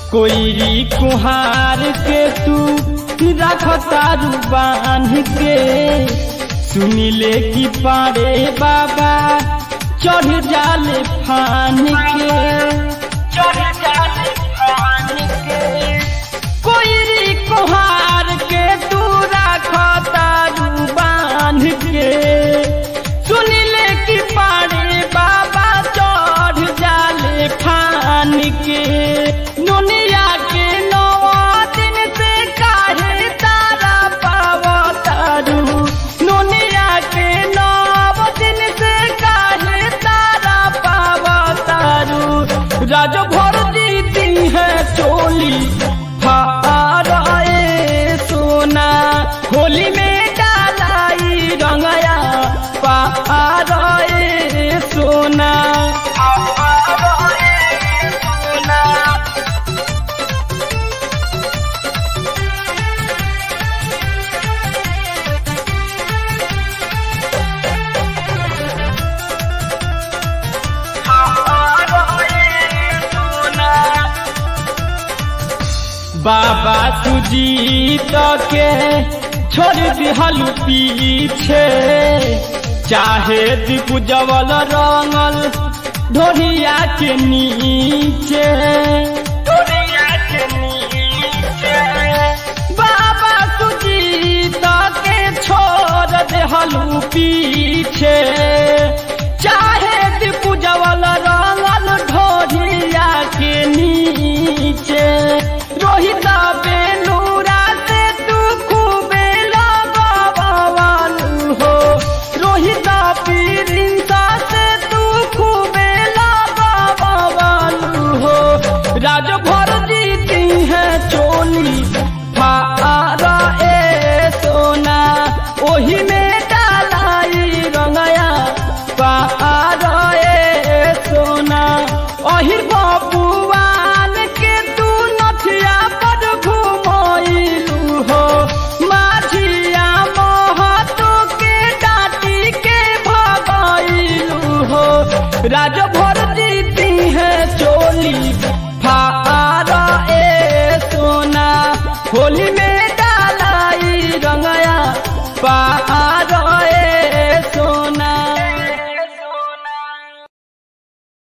कोईरी कुहार के तू रख तारू बांध के सुनिले की पारे बाबा चढ़ जाले फान के चढ़ जाले फान के कोईरी कुहार के तू रख तारू बांध के सुनिले की पारे बाबा चढ़ जाले फान के दुनिया के नवा दिन से काहे तारा पावतारू दुनिया के नव दिन से काहे तारा पावतारू राज भर दीदी है चोली फाराए सोना होली में डालाई रंगया पाराए सोना पाराए सोना बाबा सुजीत के छोड़ दिहल पीछे चाहे दिपुजवल रंगल ढोरिया के नीचे ढोरिया के नीचे बाबा सुजीत के छोड़ दिहल पीछे चाहे दिपुजवल रंगल ढोरिया के नीचे रोहित बेलूरा से तू खूबे लगवालू हो रोहित पीरिंसा से तू खूबे लगवालू हो राज भर जीती है चोली फारा ए सोना ओही में